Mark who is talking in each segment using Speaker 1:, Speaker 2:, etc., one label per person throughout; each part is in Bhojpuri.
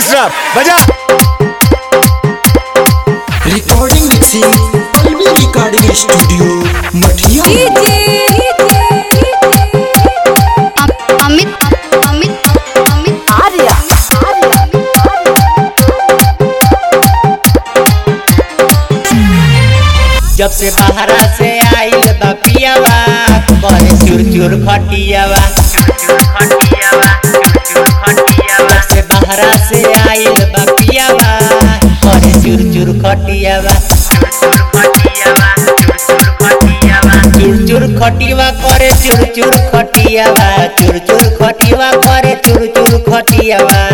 Speaker 1: मास्टर बजा
Speaker 2: recording mixing Pallavi recording studio Mathiya
Speaker 3: Amit Amit Amit Arya
Speaker 4: जब से बाहरा से आइल बा पियावा करे चुर चुर खटियावा जब से बाहरा से आइल बा पियावा करे चुर चुर खटियावा चुर चुर खटियावा करे चुर चुर खटियावा चुर चुर खटियावा करे चुर चुर खटियावा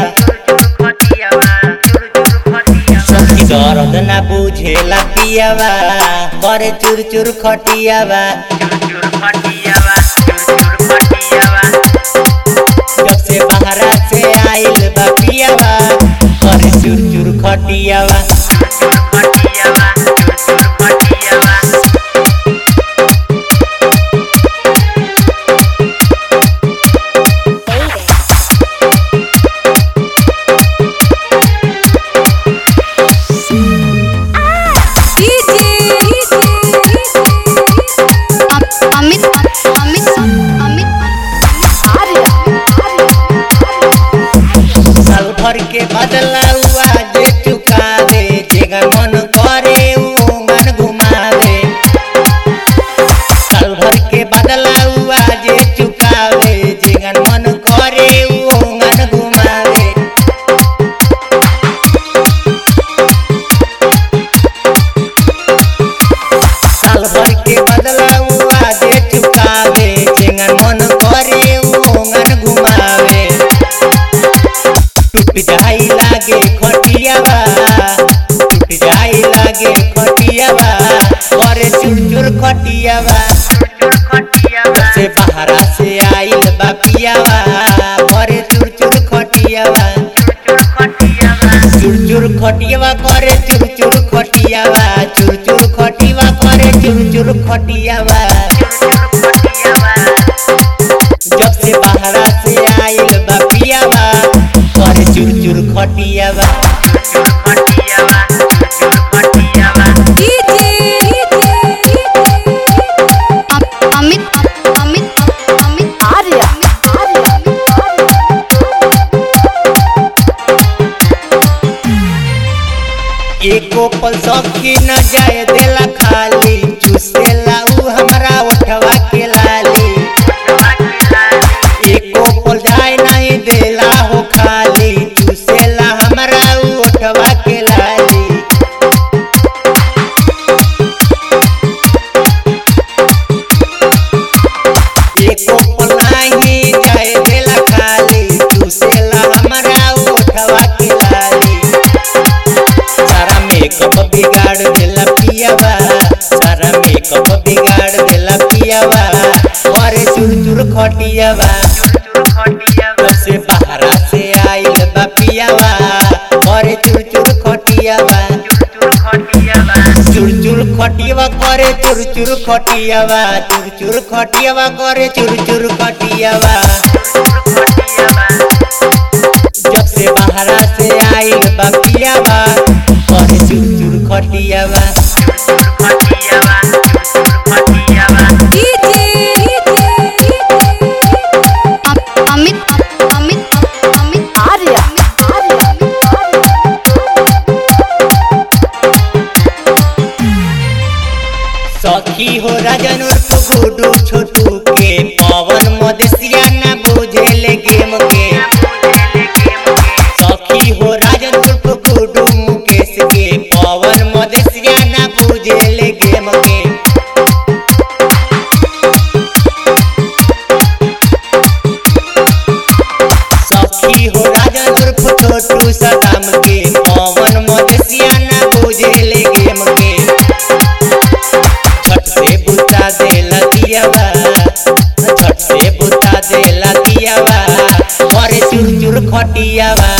Speaker 4: सखी दर्द ना बुझेला पियावा करे चुर चुर खटियावा जब से बाहरा से आइल बा पियावा करे चुर चुर खटियावा
Speaker 3: अमित अमित अमित आर्या
Speaker 4: साल भर के बदला हुआ जे चुकावे जेगा मन करे ऊ मन घुमावे साल भर के बदला हुआ जे चुकावे जेगा मन करे ऊ मन घुमावे साल भर के बदला हुआ जे चुकावे जेगा मन करे ऊ मन घुमावे टूट जाई लागे खटियावा टूट जाई लागे खटियावा करे चुर चुर खटियावा से बाहरा से आइल बा पियावा करे चुर चुर खटियावा चुर चुर खटियावा करे चुर चुर खटियावा चुर चुर खटियावा करे चुर चुर खटियावा जब से बाहरा से आइल बा पियावा करे चुर चुर खटियावा
Speaker 3: अमित अमित अमित आर्या
Speaker 4: एको पल सखी न जाए देला खाली चूसेला ऊ हमरा उठवा के लाली एको पल जाए नहीं देला हो खाली चूसेला हमरा ऊ उठवा के लाली एको पल नहीं जाए देला खाली चूसेला हमरा ऊ उठवा के लाली सारा मेकअप बिगाड़ देला पियावा सारा मेकअप बिगाड़ देला पियावा करे चुर चुर खटियावा जब से बाहरा से आइल बा पियावा करे चुर चुर खटियावा चुर चुर खटियावा करे चुर चुर खटियावा चुर चुर खटियावा करे चुर चुर खटियावा जब से बाहरा से आइल बा पियावा करे चुर चुर खटियावा
Speaker 3: अमित अमित अमित आर्या
Speaker 4: सखी हो राजन उर्फ गुडू छोटू के पवन मदेशिया ना बुझेले गेम के सखी हो राजन उर्फ गुडू मुकेश के पवन मदेशिया ना बुझेले गेम के सखी हो राजन उर्फ छोटू सदाम के पवन मदेशिया ना बुझेले गेम के छठ से बुता देला दियावा छठ से बुता देला दियावा करे चुर चुर खटियावा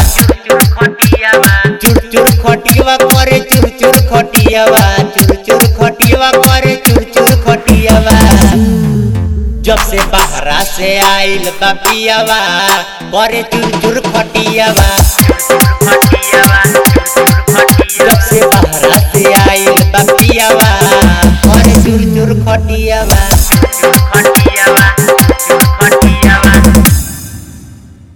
Speaker 4: चुर चुर खटियावा करे चुर चुर खटियावा चुर चुर खटियावा करे चुर चुर खटियावा जब से बाहरा से आइल बा पियावा करे चुर चुर खटियावा